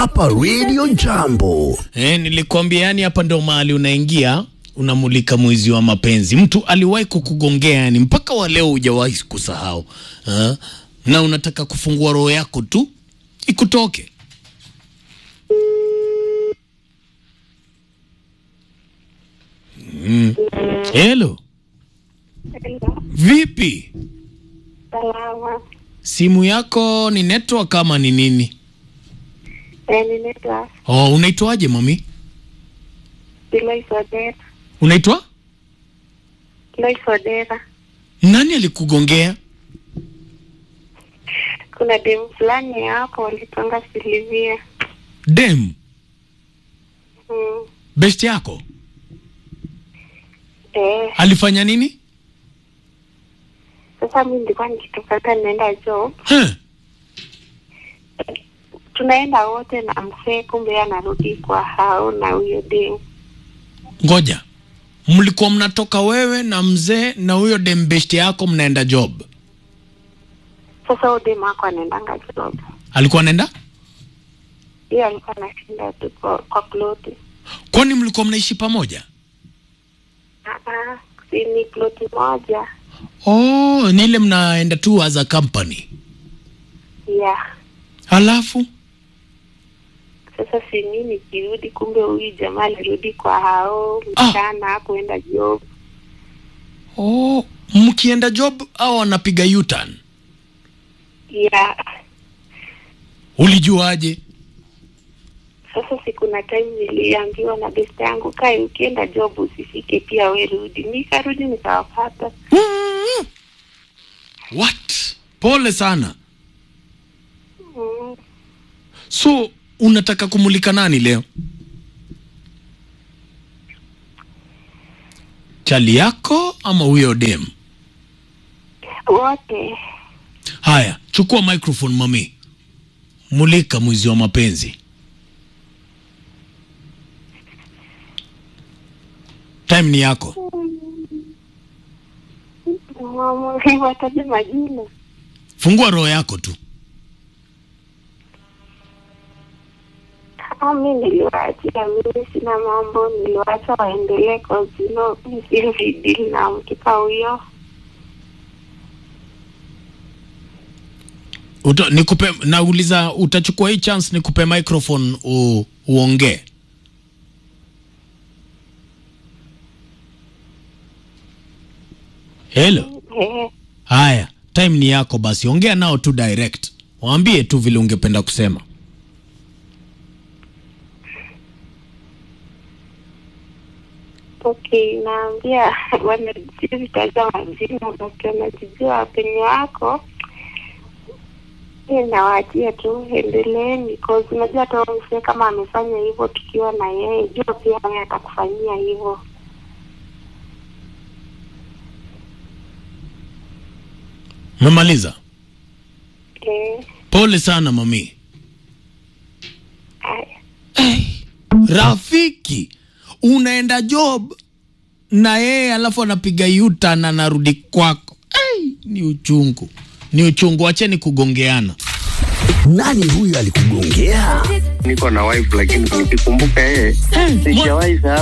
hapa Radio Jambo. Eh, nilikwambia yani hapa ndo mahali unaingia unamulika mwizi wa mapenzi. Mtu aliwahi kukugongea yani mpaka wa leo hujawahi kusahau. Ha? Na unataka kufungua roho yako tu ikutoke. Mm. Hello. Vipi? Salama. Simu yako ni network kama ni nini? Eh, ninaitwa Oh, unaitwaje mami? Lois Odera. Unaitwa? Lois Odera. Nani alikugongea? Kuna demu fulani hapo walitonga Silivia. Dem, Mm. best yako Eh, alifanya nini? sasa mi nilikuwa nikitoka hata naenda job, Huh? tunaenda wote na mzee, kumbe yeye anarudi kwa hao na huyo demu. Ngoja, mlikuwa mnatoka wewe na mzee na huyo dem best yako mnaenda job, Sasa huyo demu ako anaendanga job, alikuwa anaenda? yeye alikuwa anashinda tu kwa, kwa ploti. Kwani mlikuwa mnaishi pamoja? Ah, si ni ploti moja Oh, ni ile mnaenda tu as a company. yeah. Halafu Sasa si mimi nikirudi, kumbe huyu jamaa alirudi kwa hao Ah. mchana hakuenda job. oh, mkienda job au anapiga U-turn? Yeah. Ulijuaje? Sasa si kuna time niliambiwa na best yangu, kai ukienda job usifike pia we rudi. Nikarudi nikawapata. Mm. What? Pole sana. Mm. So unataka kumulika nani leo? Chali yako ama huyo dem? Wote Haya, chukua microphone mami, mulika mwizi wa mapenzi. Time ni yako. mama wataje majina. Fungua roho yako tu. Ah, mi niliwaachia, mimi sina mambo, niliwacha waendelee kazino, nisividi na mkika huyo. Uta, nikupe nauliza, utachukua hii chance nikupe microphone u, uongee. Hello. Eh, Haya, time ni yako basi, ongea nao tu direct, waambie tu vile ungependa kusema. okay, naambia wanajivitaja majina, ukiwanajijua penye wako nawaachia tu, endeleeni cause unajua hata huyo mzee kama amefanya hivyo tukiwa na yeye, jua pia yeye atakufanyia hivyo. Memaliza? Eh, Pole sana mami. haya. Rafiki, unaenda job na yeye alafu anapiga yuta na anarudi kwako. Ai, ni uchungu, ni uchungu. Acheni kugongeana. Nani huyu alikugongea? niko na wife lakini nikikumbuka yeye sijawahi sahau